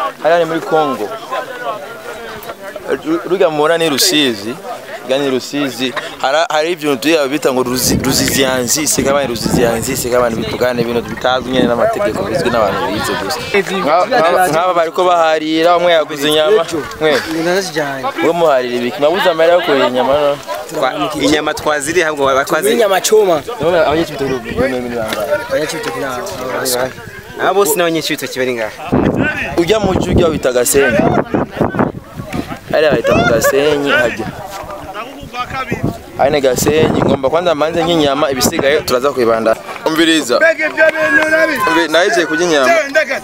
hariya ni muri Congo Ru- rujya mubona ni Rusizi rujya ni Rusizi Hara- hari ibintu tuya bita ngo ruzi- ruziziyanzise kabani ruziziyanzise kabani bitugane ibintu bitazwi nyene n'amategeko bizwi n'abantu bize gusa Nka- nka- nk'aba bariko baharira umwe yaguze inyama mwe ndazijyanye mwe muharira ibiki mwabuze amahera yo kurira inyama no Twa- inyama twaziriye ahubwo batwazi inyama choma abanyeshuri bibiri bangahe abanyacibitoki nabo aba bose n'abanyeshuri ibitoki bari ngaha ujya mu cyo ujya wita gasenyi hariya bahita mu gasenyi hajya hane gasenyi ngomba kwanza manze nk'inyama ibisigaye turaza kubibanda umviriza Umvi- nahize kurya inyama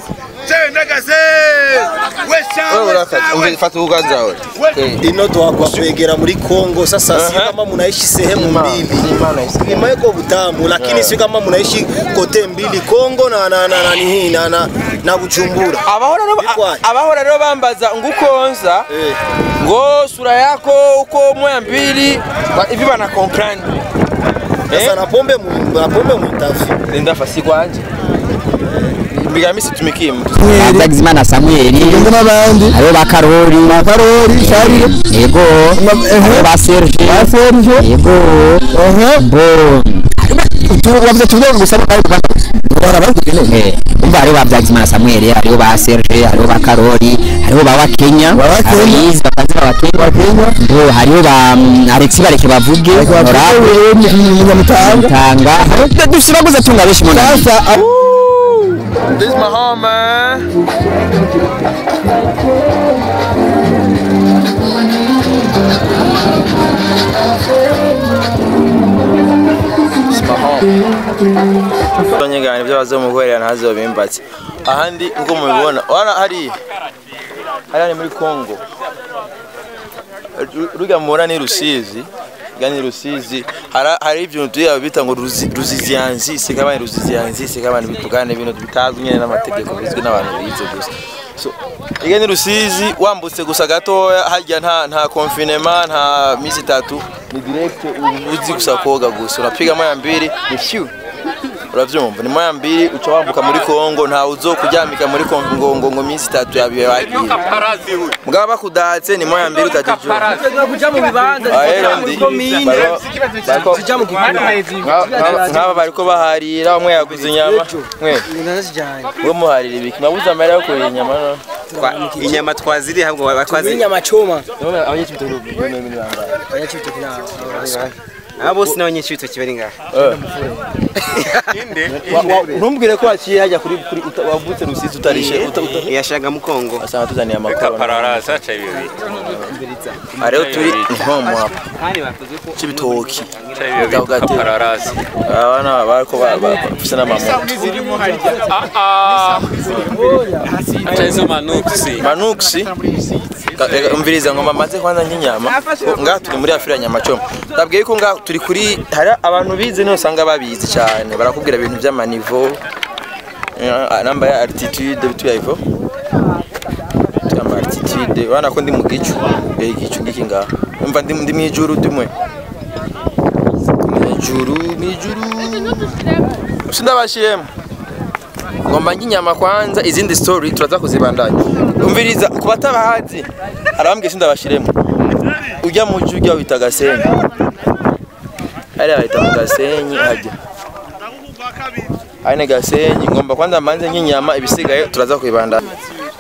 wewe urakata umvi fata uganza wewe Eh, ino twakwegera muri Kongo sasa si kama munaishi sehemu mbili Imana isigaye. Kilima iko Butamu lakini si kama munaishi kote mbili Kongo na na na na nini na na, na Bujumbura abahora rero Bikwaye. abahora rero bambaza ngo ukonza Eh. ngo sura yako uko moya mbili ba- hivi bana comprendre sasa na pombe mu na pombe muitafi nenda fasi kwanje mbigamisi tumikie mtu Ndagizimana Samuel n'abandi hariho ba Karori ba Karori Charles yego hariho ba Serge ba Serge yego bo wavuze tuvuge gusa barabagene umva hariho ba Ndagizimana Samuel hariho ba Serge hariho ba Karori hariho ba Wakenya Aloys bakazira Wakenya bo hariho ba mm, Alex bareke bavuge Honorable Munyamutanga dufite baguze tunga benshi mu nama This is my home, man. This is my home. Abanyegana ibyo bazomukorera ntazobimbatse ahandi uko mubibona wana hari hariya ni muri Congo Ru- rujya mubona ni Rusizi rujya ni Rusizi Hara- hari ibintu tuya bita ngo ruzi- ruziziyanzise kabani ruziziyanzise kabani bitugane ibintu bitazwi nyene n'amategeko bizwi n'abantu bize gusa so rujya ni Rusizi wambutse gusa gatoya harya nta nta confinement nta misi itatu ni direct uzi gusa koga gusa unapiga moya mbili ni fiu uravyumva ni moya mbili uca wambuka muri Kongo nta uzo kuryamika muri Kongo ngo ngo ngo minsi itatu yabiye wagiye mugaba bakudatse ni moya mbili utajijua kuja mu bibanza ahero ndi baro- bako- kuja mu gihugu nka- nka- nk'aba bariko baharira umwe yaguze inyama mwe ndazijyanye mwe muharira ibiki mwabuze amahera yo kurira inyama no Twa- inyama twaziriye ahubwo batwazi inyama choma abanyeshuri bibiri bangahe abanyacibitoki nabo aba bose n'abanyeshuri ibitoki bari ngaha Wa- wa- ntumbwire ko waciye hajya kuri kuri uta- wavutse rusizi utarishe uta- uta- yashaga mu kongo asanga tuzaniye amakoro pararasa cha bibi hariho turi nkomo hapa kandi bakoze ko c'ibitoki cha bibi Gatatu. pararasa abana bariko bafise n'amamoto cha hizo manuksi manuksi Ka- reka umviriza ngoma maze kwanza nk'inyama ngaha turi muri afurika nyamacoma ndabwiye ko ngaha turi kuri hari abantu bize niho usanga babizi cyane barakubwira ibintu by'amanivo eh, namba ya altitude bituya ivo ama altitude urabona ko ndi mu gicu eh, igicu ngiki ngaha umva ndi ndi mu ijuru ndimwe mu ijuru mu ijuru sindabashiremo ngomba nk'inyama kwanza izindi story turaza kuzibandanya umviriza ku batabahazi arabambwiye sindabashiremo ujya mu cyo ujya wita gasenyi hariya bahita mu gasenyi hajya hane gasenyi ngomba kwanza manze nk'inyama ibisigaye turaza kubibandanya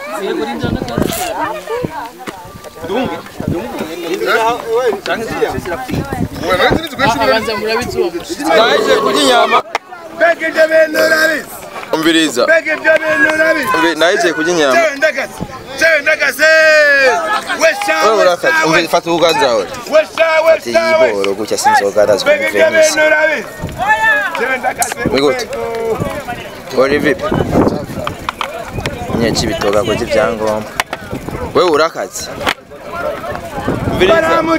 naje kurya inyama umviriza Umvi- naje kurya inyama wewe urakata umvi fata uganza wewe ati yiboro gutya sinzoga ndazwi venisi wigute uri vipi nyeki bitoga ko ibyangombwa wewe urakaze umviriza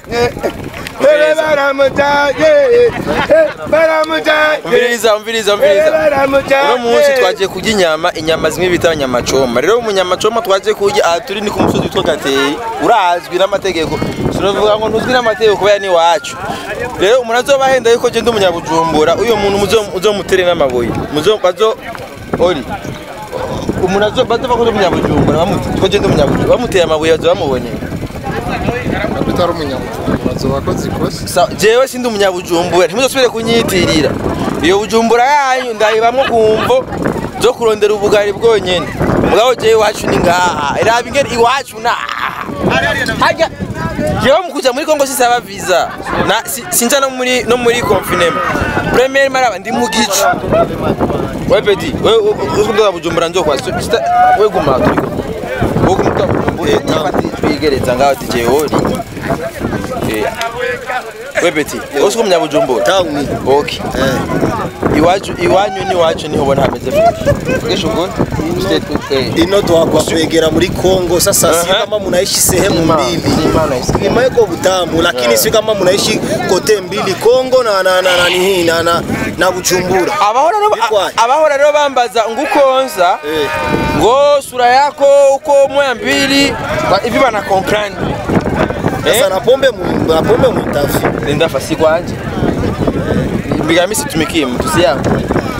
umviriza umviriza umviriza uno munsi twagiye kurya inyama inyama zimwe bita nyamacoma rero mu nyamacoma twagiye kurya aha turi ni ku musozi witwa gateye urazwi n'amategeko sinavuga ngo ntuzwi n'amategeko kubera ni iwacu rero umuntu azobahenda yuko je ndi umunyabujumbura uyo muntu muzo- muzomutere n'amabuye muzo bazo ori umuntu azo badova ko umunyabujumbura bamuti ko genda umunyabujumbura bamuteye amabuye azo bamubonye utari umunyamujumbura bazoba akoze ikosa Sa- jewe sindi umunyabujumbura ntimuzosubire kunyitirira iyo bujumbura yanyu ndayibamwo kumvo zo kurondera ubugari bwonyene mugabo jewe iwacu ni ngaha iraba ingene iwacu na harya jewe mu kuja muri kongo sisaba visa na si- sinja no muri no muri confinement premier maraba ndi mu gicu we peti we ukunda bujumbura nzokwa we guma turiko we guma bujumbura twigereza ngaho tije hori Eh. we peti usi umunyabujumbura Tauni. okay iwacu iwanyu n'iwacu niho ubona hameze fresh kesho ubwo state eh ino twakwa kwegera muri Kongo sasa si Aha. kama mnaishi sehemu mbili Imana isi Kilima iko Butamu lakini si kama mnaishi kote mbili Kongo na na na na nini na na na Bujumbura. abahora rero Bikwaye. abahora rero bambaza ngukonza Eh. ngo sura yako uko moya mbili ba- hivi bana comprendre Sasa na pombe mu na pombe muitafi. nenda fasi kwanje mbigamisi tumikie mtu si yangu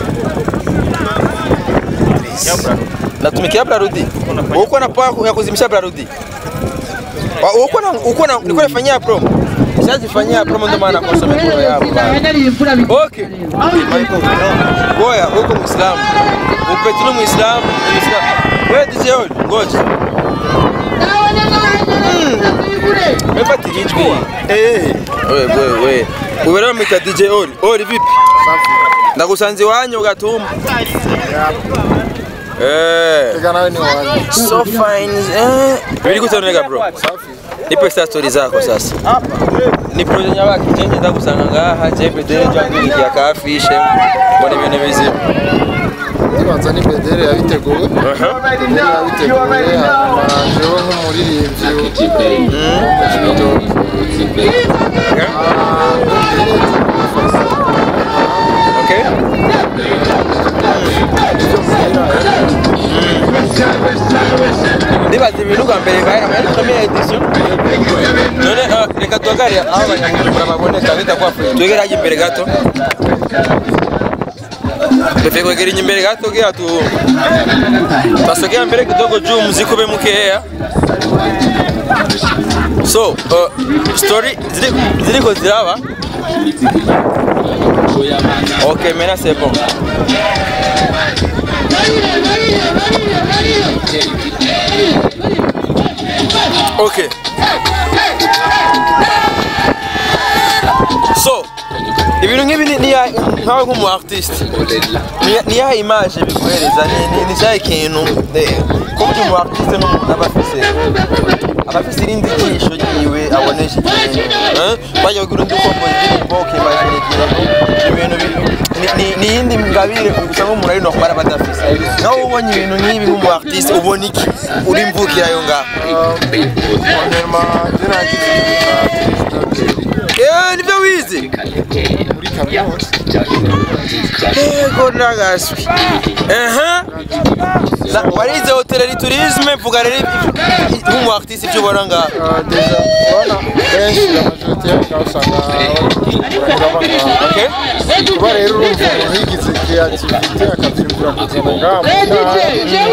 natumikia blarudi uko na poa ya kuzimisha blarudi Wa- uko na uko na niko nafanyia promo Nishazifanyia promo ndio maana konsome kwa yao Okay. Goya uko Muislamu. Upeti ni Muislamu, ni Muislamu. Wewe DJ Oli, ngoja. Mepati ijwi. Eh. Wewe wewe wewe. Wewe rero mwita DJ Oli. Oli vipi? Ndagusanze wanyu ugatuma. Eh. tega nawe ni wanyu So fine. Eh. Biri kutoneka bro. Nipe sasa story zako sasa. Ni projet nyabaki chenye ndagusanga ngaha jepe dere jangu ya kafishe. Mbona ibintu bizima. ndibanza ni bedere yabiteguwe bedere yabiteguwe hanyuma jewe nk'umuririmbyi w'umujido Okay? ndibaza ibintu bwa mbere ngahe muri première edition none ah, reka tuhagarare aho abanyamujumbura baboneka bitakuwa free twegere hajya imbere gato Pepe kwegera imbere gato kugira tu twasogea mbele kidogo juu muziki ube mkeya so uh, story zili- ziliko ziraba ok maintenant c'est bon ok so ibintu nk'ibi ni- ni ya- nkawe nk'umu artiste ni- ni yahe image biguhereza ni ni- ni cyahe kintu eh, ko burya umu artiste n'umuntu aba afise aba afise irindi jisho ryiwe abonesha ikintu eh? bajya kugira undi ukomboza indirimbo ukimagine ikintu ibintu bi- ni- ni- ni iyindi ngabire gusa nk'umuntu ari nokumara aba adafise nawe ubonye ibintu nk'ibi nk'umu artiste ubona iki uri mvukira ayo ngaho hanyuma njye nagize Eh, nibyo wize muri kaminuza Ego ndagaswi. Aha. Na warize hoteleri tourisme mvuga rero nk'umu artiste ibyo ubona ngaha. Ah, deja urabona benshi amajorite y'aho usanga baba ngaha Okay? kuba rero urumva umuntu yigize kreativite akabyumvira kuzana ngaha mu ntara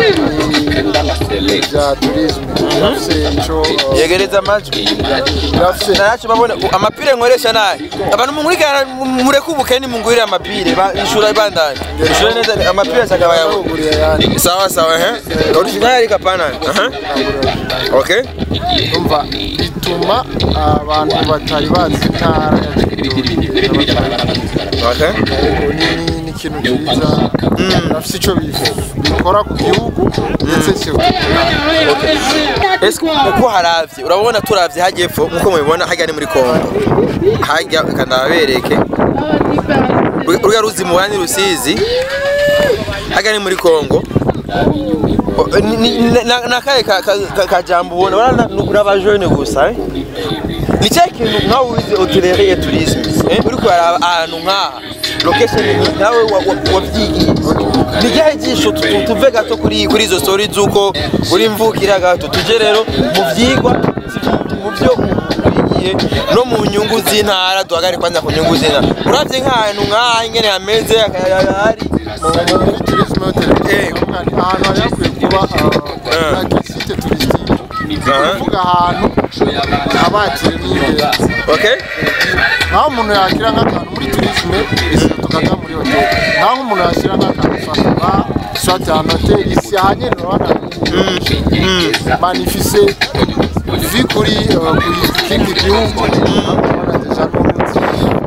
ni bya turisme birafise ico uh, Yegereza amajwi. birafise Naracu babona u- amapire nkoresha naye. Abantu mumurikana mureke ubukeni mungurire amapire ba ishura ibandanye. Ishura neza amapire ashaka bayabo. baguriye ayandi Sawa sawa eh. Original ari kapana. Aha. Okay? umva bituma abantu batari bazi intara ya Kigori Okay. ni ni ikintu cyiza birafise ico bif- bikora ku gihugu ndetse cyo Ese uko haravye urabona turavye hajya epfo nkuko mubibona hajya ni muri Kongo hajya kandabereke urya ruzi mu bandi rusizi hajya ni muri Kongo O- ni- ni- na- nakaye ka- ka- ka- kajambo ubona urabona uraba jeune gusa eh? ni cya kintu nkawe wize hotelerie et tourisme eh? uri kuraba ahantu nk'aha location ni nawe wa- wa- wavyigiye ni ryahe jisho tu- tu- tuve gato kuri kuri izo story z'uko uri mvukira gato tuje rero mu vyigwa si mu- mu vyo duhagarikiye no mu nyungu z'intara duhagarike kwanza ku nyungu z'intara uravye nk'ahantu nk'aha ingene hameze akayaga hari muri turisme hoteli ahantu hari hakwiye kuba site turisitike ni ukuvuga ahantu habakire n'ingenzi okay nkaho umuntu yakira nk'akantu muri turisme isi tukajya muri hoteli nkaho umuntu yashyira nk'akantu sakaba swati ahantu hoteli isi ahanyene urabona manifise vi kuri eh, kuri kindi gihugu urabona deja n'umunsi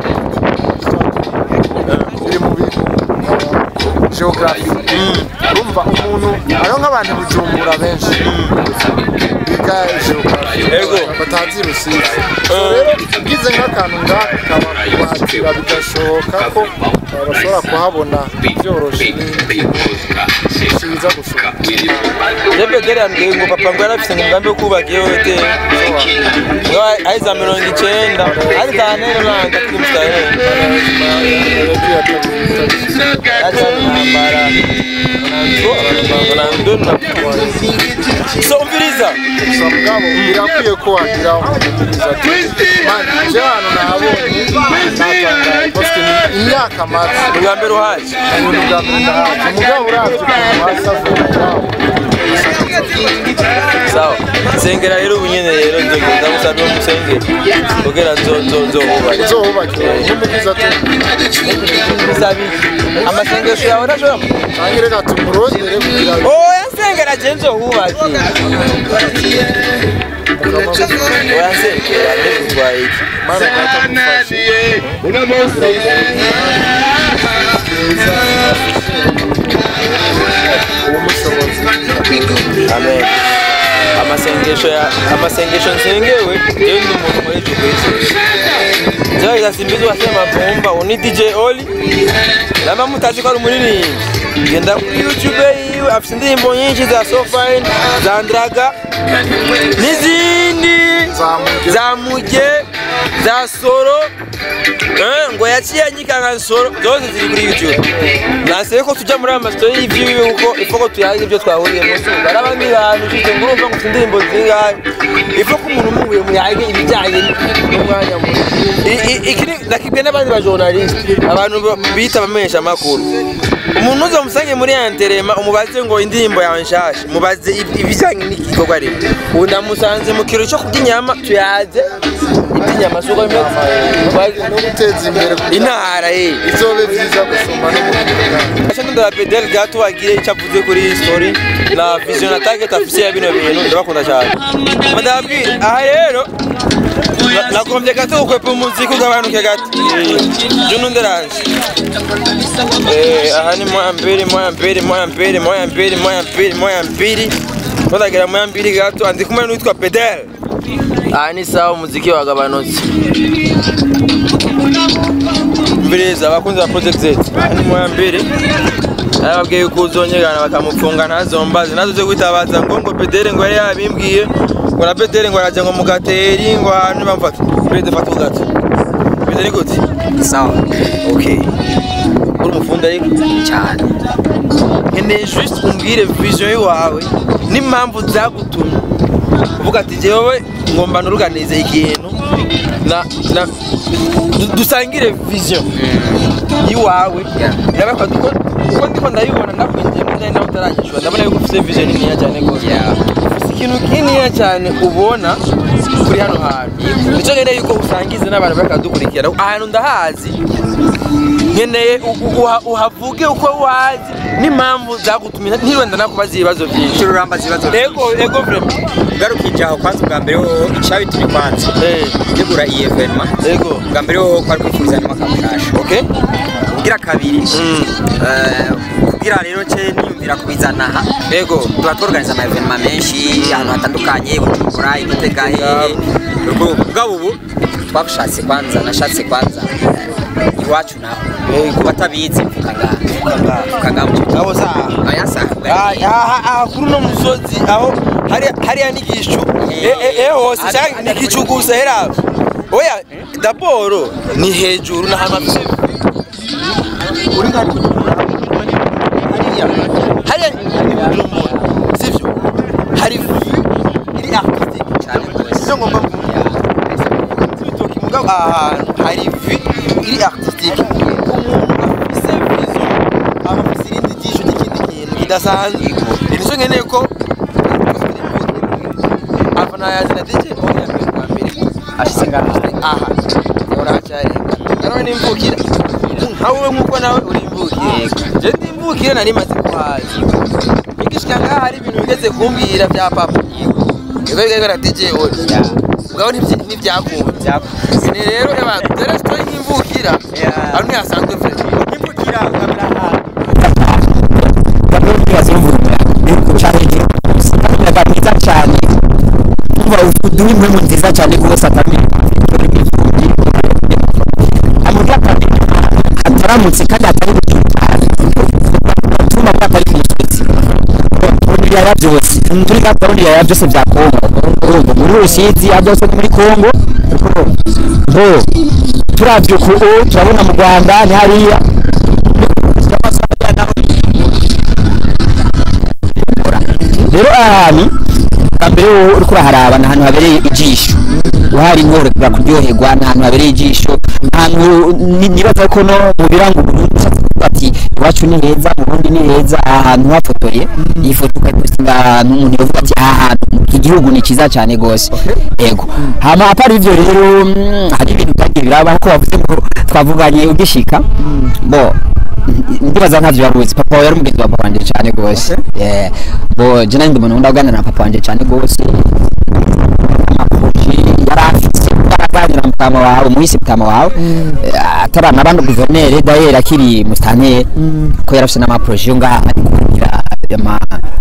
biri mu bintu geography urumva umuntu hariho nk'abantu bujumbura benshi biga geography Ego. batazi rusizi So rero ugize nk'akantu ngaka kaba kuhakira bigashoboka ko eh, bashobora kuhabona byoroshe kiza gusoma Jebedere yambwiye ngo papa ngo yarafise umugambi wo kubaka iyo hoteli ngo aiza mirongo icenda ari za nero nanga kuri mstari so umviriza gusa mugabo birakwiye ko wagira umuvugizi ati mani je hano nahabonye natangaye bafite imyaka maze ubwa mbere uhaje ibintu bwa mbere ndahaje umugabo uravye ukuntu hasa vuba ngaho sawa nsengera rero ubu nyene rero nzogenda gusabira umusengeri kugira nzo nzo nzohubake uzohubakira n'umuvugizi ati bisabi amasengesho yawe nashobora canke reka tumurondere kugira ngo oya nsengera je nzohubake oya nsengera ndegutwaye iki mana data mufashe uwo mushobozi amen amasengesho ya amasengesho nsengewe jewe ndi umuntu muri ico kwisi jewe igasimbizi wasema vumba uni DJ Oli namba mutazi ko ari umuririmbyi genda kuri YouTube yiwe afite indirimbo nyinshi za So Fine za Ndaga n'izindi Zamuge. za Muge za Soro Eh, ngo yaciye anyikanga nsoro zose ziri kuri YouTube naseye ko tujya muri aya masitory y'ivyiwe kuko ifo ko tuyaga ibyo twahuriye mu zuba hari abandi bantu ufite ngo urumva ngo ufite indirimbo zingahe ifo ko umuntu umuhuye muyage ibijyanye n'umwanya muto I- i- iki ni- nakibwe n'abandi bajournaliste abantu ba- bita abamenyesha amakuru umuntu uza umusange muri anterema umubaze ngo indirimbo yawe nshasha mubaze ib- ibijyanye n'igikorwa rero ubu ndamusanze mu kiro cyo kurya inyama tuyaze iby'inyama si uko bimeze Mubaze- no guteza imbere kugira intara ye bizobe vyiza gusoma no mu gihugu Acha ndo la pedel gato wagire icyo avuze kuri iyi story na vision na target afise ya bino bintu ndabakunda cyane madabwira aha rero na- nagombye gato ukwepa umuziki ugabanuke gato juno nderanje Eh, aha ni moya mbili moya mbili moya mbili moya mbili moya mbili moya mbili tutagira moya mbili gato andi kumwe n'uwitwa pedel aha ni sawa umuziki wagabanutse mbiriza abakunzi ba project z ni moya mbiri arababwiye yuko uzonyegana bakamufunga ntazombaze nazo zo kwitabaza ngo ngo pedere ngo yari yabimbwiye ngo na pedere ngo araje ngo mu gateri ngo ahantu bamfata pedere fata ugato pedere ni gute sawa okay uri umufundi ariko cyane nkeneye juste umbwire vision yawe n'impamvu zagutumye uvuga ati jewe ngomba nuruganize ikintu na na du- dusangire vision yiwawe ndabakwa duko uko ndiko ndayibona ndakwinjiye muri nawe utaranyishura ndabona yuko ufite vision niniya cyane rwose ufite ikintu kininiya cyane ubona kuri hano hantu nicyo nkeneye yuko usangize n'abantu bakadukurikira ahantu ndahazi nkeneye u- u- uha- uhavuge uko wazi n'impamvu zagutumye ntirwenda nakubaza ibibazo byinshi icyo uramba zibazo ego ego vrema ugarukije aho kwanza ubwa mbere ho icyabitumye kwanza Eh, tegura iyi evenema ego ubwa mbere ho kwari kwifuza n'umwaka mushasha okay kugira kabiri eh, kugira rero nce niyumvira kubizana aha ego tuba tworganiza ama evenema menshi ahantu hatandukanye bujumbura igitega hehe ubwabo ubu twashatse kwanza nashatse kwanza eh, iwacu naho Yego. batabizi mvuga ngaha mvuga ngaha mu gihugu abo saa aya saha Ah, aha aha kuri uno musozi aho hariya hariya n'igicu Eh, eh, eh, hose cyangwa ni igicu gusa hera oya daboro ni hejuru ni ahantu hafite uri nka hariya hariya ni bujumbura sivyo hari iri artistique cyane rwose icyo ngomba kuvuga ahantu hari vi iri artistique umuntu afise vision aba afise irindi jisho ry'ikindi kintu kidasanzwe nicyo nkeneye ko afana yazina DJ oya mbere bwa mbere ashyize ngaha aha uracyarenga nanone nimvukira nkawe nk'uko nawe uri imvukire je ndi imvukire nari maze kuhaza igishika ngaha hari ibintu bigeze kumbwira bya papa yego bigaragara na DJ oya ubwo ntibyi- ntibyakunda ni rero eba dore story nk'imvukira hano ntihasanzwe vre imvukira nkamera ahantu bamwe bibaza imvura cyane umuyaga mwiza cyane umva uduha impemu nziza cyane rwose akamenya amurya ataramutse kandi atari atuma bwa atari ku musozi muri ibiyaya byose turi gahunda y'ibiyaya byose bya kongo urumva muri rusizi ya byose ni muri kongo bo turavye ku turabona mu rwanda ni hariya rero ahantu mbere wowe uriko uraharaba ni ahantu habereye ijisho uhari nkorera kuryoherwa ni ahantu habereye ijisho ahantu ni- nibaza ko no mu biranga uburundi ushatse kuvuga ati iwacu ni heza mu burundi ni heza aha hantu hafotoye iyi foto ukayipostinga ahantu umuntu yavuga ati aha hantu iki gihugu ni cyiza cyane rwose yego hama apara ivyo rero mm, hari ibintu byagiye biraba ko wavuze ngo twavuganye ugishika bo ndibaza ntavyo waruzi papa wawe yari umugenzi wa papa wanje cyane rwose Yeah. bo je nandi umuntu nkunda kuganira na papa wanje cyane rwose amaproje yari afise yaraganira mutama wawe umuhisi mutama wawe Eh, atarana abandi guverineri dayeri akiri musitanteri ko yari afise n'amaproje yo ngaha ari kugira ama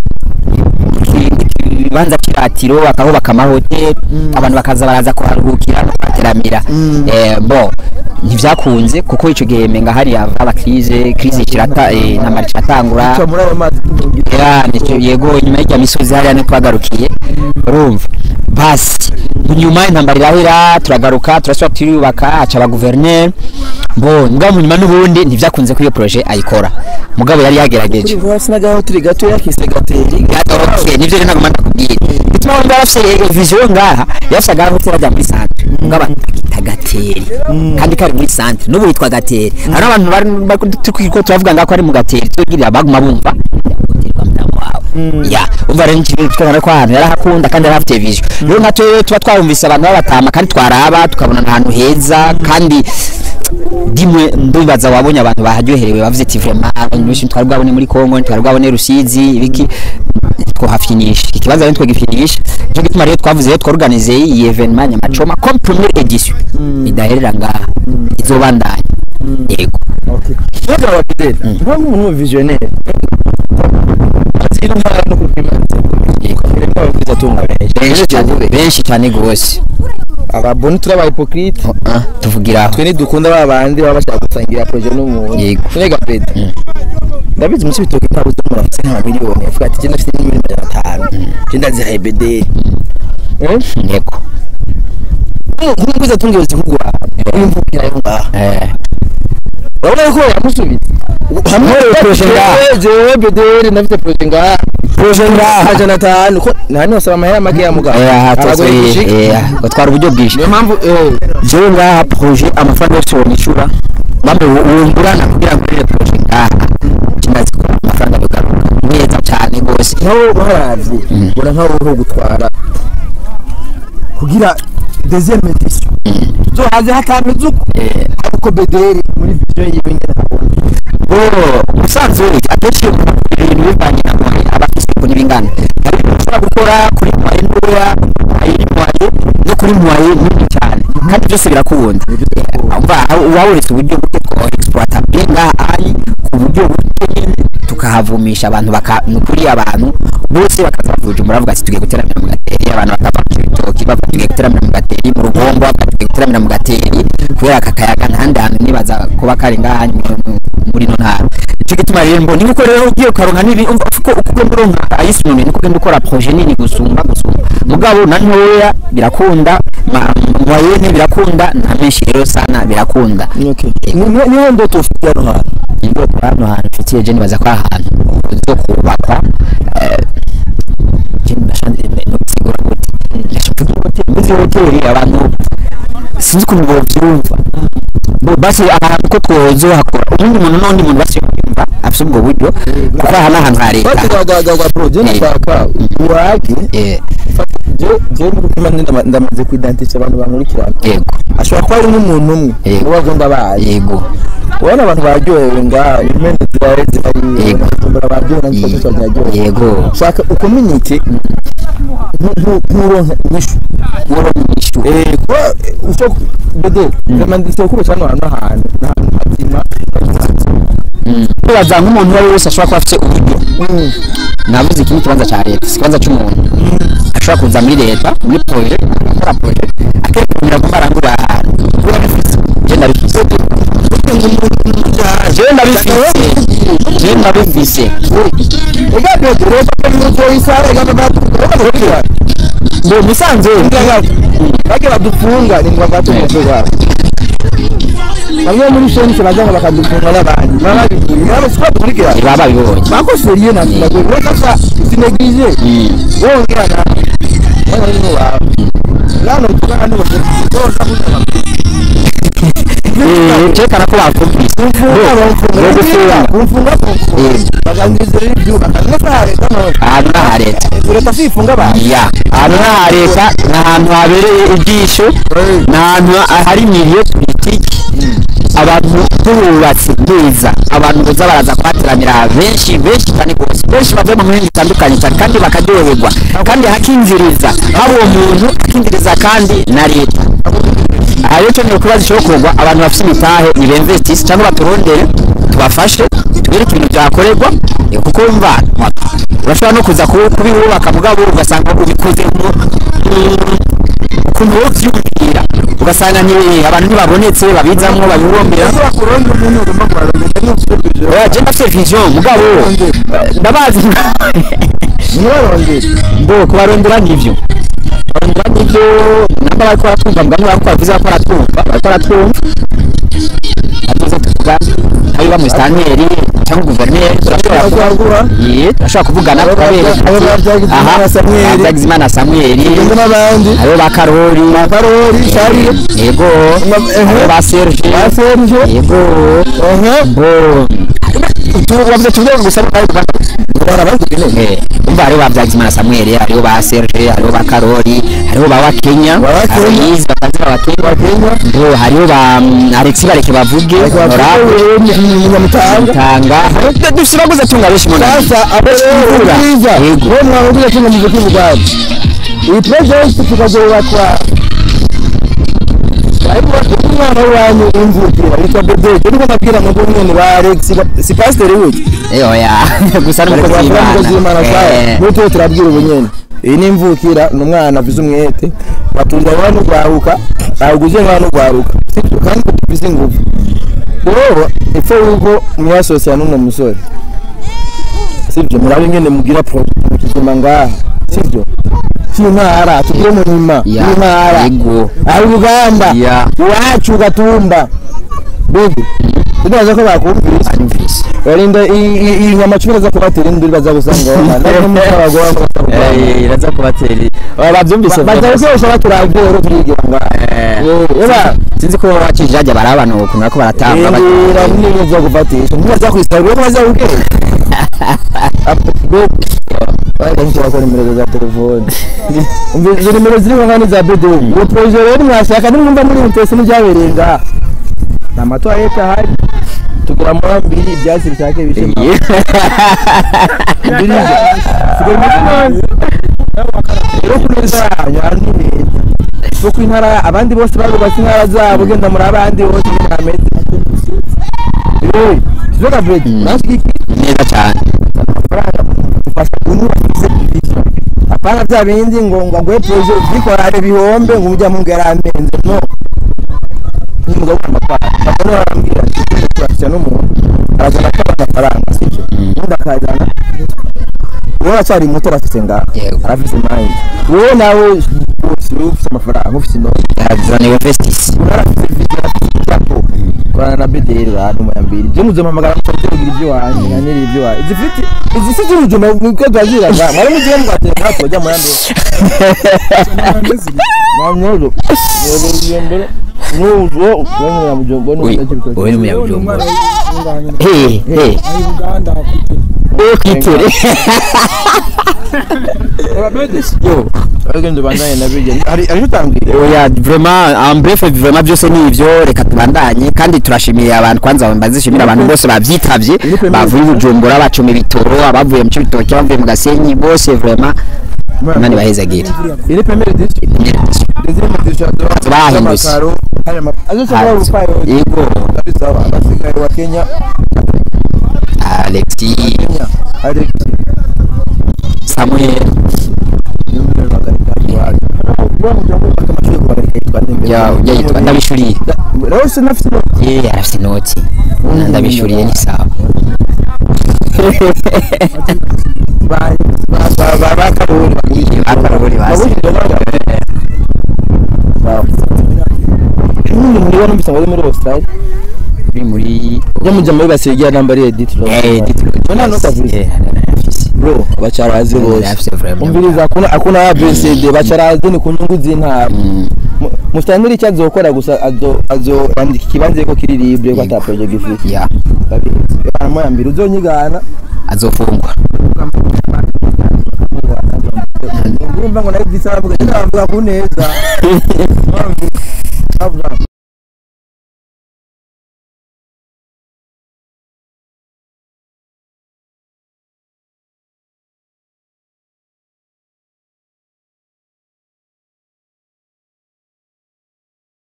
ibibanza kiratiro bakahubaka amahoteli abantu bakaza baraza kuharuhukira no kuhateramira Eh, bo ntivyakunze kuko ico gihe menga hari haba krize krize kirata eh, intambara kiratangura muri ayo mazi ya nicyo yego nyuma y'irya misozi hariya ni twagarukiye urumva basi nyuma intambara irahera turagaruka turasubira turiyubaka haca abaguverineri bo mugabo mu nyuma n'ubundi ntivyakunze ko iyo projet ayikora mugabo yari yagerageje sinagaho turi gato yakise gateri yagarukiye nivyo rero nagomba ndakubwira bituma wumva yarafise vision ngaha yarafise agaho hoteli ajya muri centre mugabo akita gateri kandi kari muri centre n'ubu yitwa gateri hari n'abantu bari bari- turiko turavuga ngaho ko ari mu gateri tugirira baguma bumva hotelwa mdamu wawe ya umva rero n'ikintu twabona ko ahantu yarahakunda kandi yari afite vision rero nka twe tuba twarumvise abantu babatama kandi twaraba tukabona ahantu heza kandi dimwe ndibaza wabonye abantu baharyoherewe bavuze ati vraiment abantu benshi twari bwabone muri Kongo twari bwabone Rusizi ibiki twahafinisha ikibazo rero twagifinisha cyo gituma rero twavuze rero tworganize iyi evenement nyamacoma comme première edition idaherera ngaha izobandanya yego Nyoga wa Fidel, nko umuntu visionnaire. Azino ntara no kupima. Yego. Iremba bakwiza tunga benshi cyane benshi cyane gose Ababoni turaba hypocrite. Ah, tuvugira aho Twe nidukunda ba bandi baba bashaka gusangira projet n'umuntu. Yego. Nega Fred. Ndabizi musi bitoke ntabwo umuntu afite nka miliyoni. Avuga ati je ndafite miliyoni 500. Je ndazihaye BD. Eh? yego Nk'umwiza tunga yozi kugura. Imvukira yo ngaha. eh Urabona ko yamusubiza. Hamwe projet ngaha. Jewe BD ndafite projet ngaha. projet ngaha amajana atanu ko nani wasaba amahera make ya mugabo eh aha Aragoye gushika. eh batwara uburyo bwinshi niyo mpamvu eh, jewe ngaha projet amafaranga yose wonyishura bamwe wungurana kugira ngo rero projet ngaha kimaze kuba amafaranga bigaruka neza cyane rwose nkaho baravye ubona nkaho uriho gutwara kugira deuxième edition zo haze hatameze uko ariko bederi muri vision yiwe nyene habona bo umusanzu we akenshi ibintu bivanye na mwaye aba afise ukuntu bingana hari ibintu ushobora gukora kuri mwaye ntoya mwaye ni mwaye no kuri mwaye nini cyane kandi byose birakunda umva wawuretse uburyo buke twa exploita ngaha ari ku buryo buke nyine tukahavumisha abantu baka ni ukuri abantu bose bakaza bavuja muravuga ati tugiye guteramira mu gateri abantu bakava mu bitoki bavuga tugiye guteramira mu gateri mu rugombo bavuga tugiye guteramira mu gateri kubera aka kayaga ntahandi hantu nibaza kuba kari ngaha muri- muri ino ntara nicyo gituma rero mbona niko rero ugiye ukaronka n'ibi umva uko uko ugenda uronka ayisumbuye niko ugenda ukora projet nini gusumba gusumba mugabo na ntoya birakunda ma- moyenne birakunda na menshi rero sana birakunda niho ndoto ufite hano hantu indoto hano hantu mfitiye je nibaza ko ari ahantu zo kubakwa eh, je ndashanje no gusigura gute ndashaka hoteli muri hoteli abantu sinzi ukuntu bovyumva Bo- basi ahantu ko twozohakora ubundi muntu n'undi muntu basi yumva afise ubwo buryo kuko aha ni ahantu ha leta bagwagwagwa bro je nashaka uwagi Eh, je je muri kumwe ndama- ndamaze kwidantisha abantu bankurikirana yego ashobora kuba ari nk'umuntu umwe Yego. uba agomba baye yego ubona abantu baryohewe ngaha impende zirawe zihariye Yego. batumbura baryohewe nanjye Yego. twese baryohewe yego shaka ukominike nk'uronka inyishu woromishu eh kuba ushobora bede ndamanditse kuko cyane ahantu ahantu n'ahantu hazima tubaza nk'umuntu uwo ari we wese ashobora kuba afite uburyo navuze iki ni ikibanza cya leta si ikibanza cy'umuntu ashobora kuza muri leta muri proje akora proje akerekana ko arangura ahantu kuba bifite je ndabifise je ndabifise je ndabifise ega bede rero ko isare gaba bakubwira ngo musanze bage badufunga ni ngo batumuze wabo bamwe muri shense bajya bakadufunga n'abandi baba babibwiye nabo siko bakurikira baba babibonye bakoseriye na ndago reka sa sinegije wongera na wana ni wawe lano tukana ni wote toza kuja cyerekana ko bakumvise kumfunga gufunga kumfunga kumfunga bagangizira ibyo bakangeza leta none ahantu ni aha leta leta sifunga abantu ya ahantu ni aha leta ni ahantu habereye ibyisho ni ahantu hari miliyo politiki abantu tububatse neza abantu baza baraza kuhateranira benshi benshi cyane rwose benshi bavuye mu mihinga itandukanye cyane kandi bakaryoherwa kandi hakinziriza haba uwo muntu akinziriza kandi na leta aha rero cyo ni ukubaza icyokorwa abantu bafite imitahe ni bemvestisi cyangwa baturondere tubafashe tubereke ibintu byakorerwa eh, kuko wumva urashobora no kuza kubi- kubibubaka mugabo ugasanga ubikoze mu mu- ukuntu wowe ubyumvira ugasanga ni abantu ntibabonetse babizamwo babibumbira bakuronda umuntu ugomba kubarondera n'usubije oya je ndafite vision mugabo eh, ndabazi ntibarondere mbo kubarondera nivyo barondera nivyo namba bariko baratwumva mugabo bariko bavuze ko baratwumva bariko baratwumva atuze tuvuga ntabiba mu staniyeri cyangwa guverineri turashobora kuba bazaguha Ye, turashobora kuvugana Abo ba- tukabereka abo ba Byagizimana Samuel. Byagizimana Samuel ndetse n'abandi hariho ba Karori karori sharire yego hariho ba Serge ba serge yego ehe bo tubavuze tuvuge gusa bara bazigene Eh, umva hariho ba Byagizimana Samuel hariho ba Serge hariho ba Karori hariho ba Wakenya Ba Wakenya. Aloyizi bakazira Wakenya Wakenya. bo hariho ba mm, Alexis Bareke bavuge Honorable nyamutanga Tanga dusibaguze tunga benshi mu nama. sasa abo rero Imvura. bwiza Yego. bo mwabuze kinga mu bw'ubwami iyi project tukazubakwa ariko umwana wanyu w'imvukira yitwa Bedege niko nabwira ngo umwe ba Alex ba- si pastor wiki Eh, oya gusa ariko n'umukozi bakora umukozi w'Imana w'Imana sawa Eh, n'utuwe turabwira ubunyene iyi ni imvukira ni umwana avize umwete batunga abana n'ugwaruka awuguze nk'abana n'ugwaruka sibyo kandi bize ingufu rero epfo yuko mwasosiya n'umwe musore sibyo murabe ingene mugira porogaramu kigema ngaha sibyo cy'intara tugire mu nyuma Ya, y'intara yego. ari uganda Ya. iwacu gatumba bibi tunaza ko bakumvise Anyumvise. barinda i- i- iyi nyama cumi baza kubatera induru baza gusanga Eh, iraza kubatera babyumvise baza gukoresha baturagero turigira ngaha eba sinzi ko wakije hajya bari abantu ukuntu bariko baratamba indira n'ibintu byo gufatisha ntibaza kwisabira ko baza ubwenge Wajya nshobora kubona nimero za telefone umva izo nimero ziriho nkani za bedo uwo proje rero mwashaka nimwumva muri mutesi n'ibyabereye ngaha nta matwarete ahari tugura murambiri ibyatsi bishake bishema birije tugura umutima rero ku neza yanyu hari n'ibintu kuko intara abandi bose barubatse intara zabo ugenda muri abandi bose nyine hameze rero kizoga bredi nashiki neza cyane amafaranga ufasha kunyubakise ibiki apana bya bindi ngo ngo ngo proje bikorare bihombe ngo ujya mu ngara amenze no ni mugabo amafaranga bakora barambwira ati turafite n'umuntu arazana akaba amafaranga sibyo undi akajyana wowe aracyari muto arafite ngaha Yego. arafite mayindi wowe nawe wose ufite amafaranga ufite inoti yarazaniwe vestis urafite video urafite icyapo korana na bederi bantu muyambiri byo muzompamagara mukagira ibyo wanyu nyaniri ibyo wanyu zifite izi si z'urujuma nibwo twagiraga mwari mugiye mugatera natwe bajya muyambiri mwamyozo yego mbere n'uwo wowe n'umunyamujombo n'umunyagibitoki wowe n'umunyabujumbura Unganye. hey hey Ari Uganda kwite. wowe kwitere yo ariko bandanye na bijya hari ari utambwira oya vraiment en bref vraiment byose ni ivyo reka tubandanye kandi turashimiye abantu kwanza bazishimira abantu bose bavyitavye bavuye i bujumbura bacuma ibitoro abavuye mu cibitoki abavuye mu gasenyi bose vraiment imana ibahezagire iri premier district deuxième district Bahindutse. azo cyangwa urupayo yego ari sawa abasigaye wa Kenya alexi Kenya Alex samuel ya ujya yitwa ndabishuriye rero sinafite ye arafite inoti ndabishuriye ni sawa bakaraburi basi Nundi muri wa numvise ngo ari muri Australia uri muri yo mujya muri basigira namba ari edit eh None hano utavuze bro bacarazi bose afite vraiment umviriza akuna akuna ya BCD bacarazi ni ku nyungu z'intara Mu- mustanire icyo azokora gusa azo azo andika ikibanza ko kiri libre ko ata project ifite ya baramo ya mbere uzonyigana azofungwa urumva ngo nayo bisa bavuga ndavuga ku neza